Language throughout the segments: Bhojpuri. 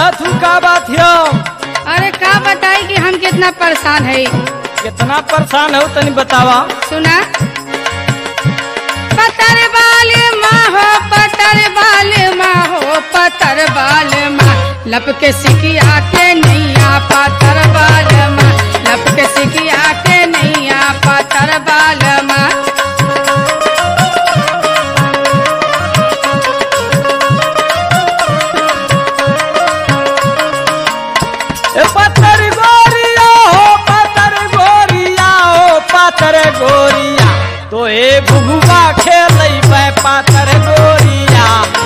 कहत हूँ का बात है अरे का बताई कि हम कितना परेशान है कितना परेशान हो तनी बतावा सुना पतर बाल माँ हो पतर बाल माँ हो पतर बाल माँ लपके सिकिया के नैया पतर बाल माँ लपके सिकिया के नैया पतर बाल माँ ए पत्थर गोरिया हो पत्थर गोरिया हो पत्थर गोरिया तो ए बुगुआ खेल पातर गोरिया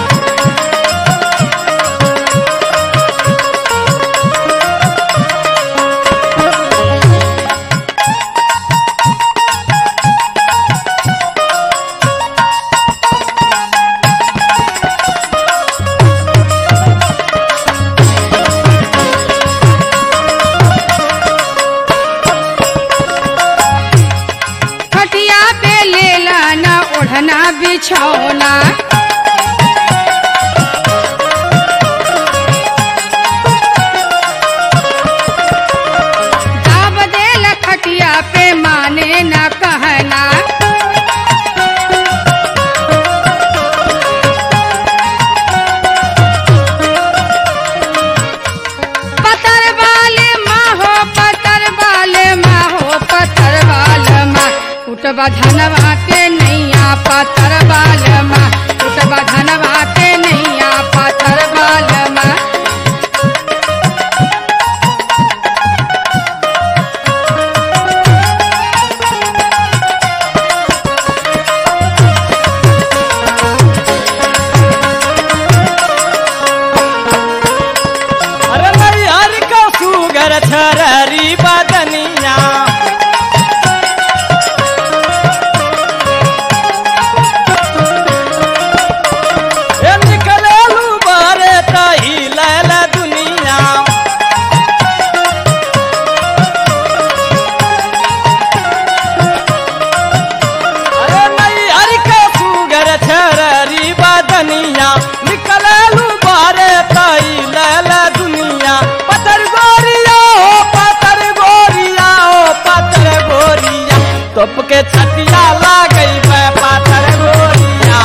खटिया पे लेला ना ओढ़ना बिछौना दाब देल खटिया पे माने ना कहना पतर वाले माँ हो पतर वाले माँ हो पतर वाले माँ उठबा धनवा के नैया पतर वाले माँ उठबा धनवा के नैया पतर वाले माँ अरे नहीं हर का सुगर छररी बदनिया ए निकले लू बारे तही लैल दुनिया अरे नहीं हर का सुगर छररी बदनिया निकले लू बारे तही लैल दुनिया पत्थर गोरिया हो पत्थर गोरिया हो पत्थर गोरिया तोप के छतिया ला गई मैं पत्थर गोरिया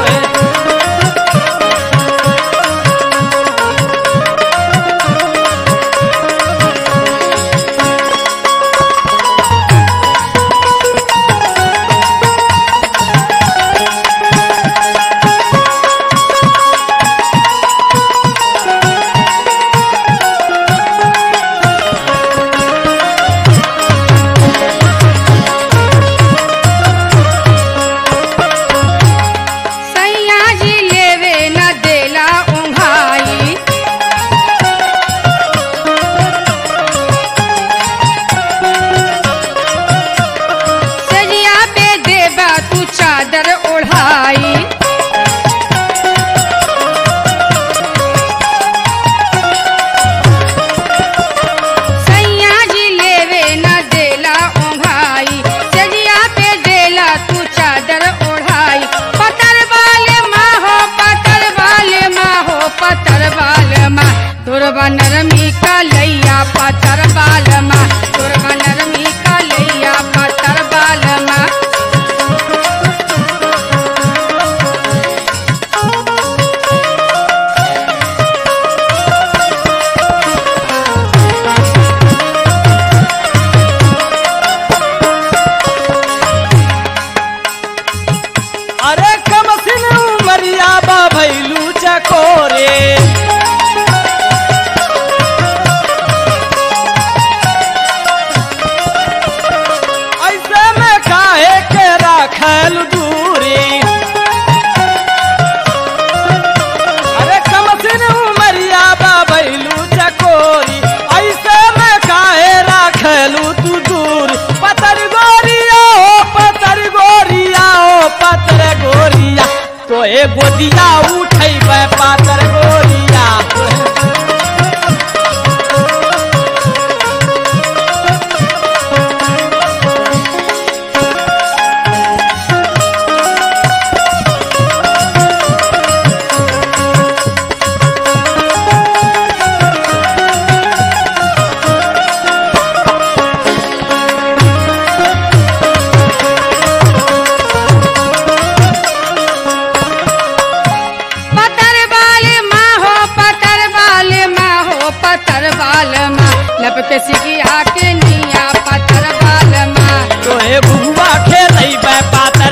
सैया जी लेवे न देला उंघाई सजिया पे देबा तू चादर ओढ़ाई सैया जी लेवे न देला ओढ़ाई सजिया पे देला तू चादर ओढ़ाई पतर वाले माँ हो पतर वाले माँ हो पतर वाले माँ तोरबा नरमी का लैया पतर वाल माँ तोरबा नरमी का लैया पतर वाल माँ अरे कम सिन उमरिया बा भैलू चकोरे ऐसे में काहे के राखल दूरी अरे कम सिन उमरिया बा भैलू चकोरी ऐसे में काहे राखलू तू दूर पतर गोरिया हो पतर गोरिया हो पतर गोरिया तो ए गोदिया उठै पातर गोरिया पतर बाल माँ लपके सिकिया के निया पतर बाल माँ तोहे बुआ खेलै पातर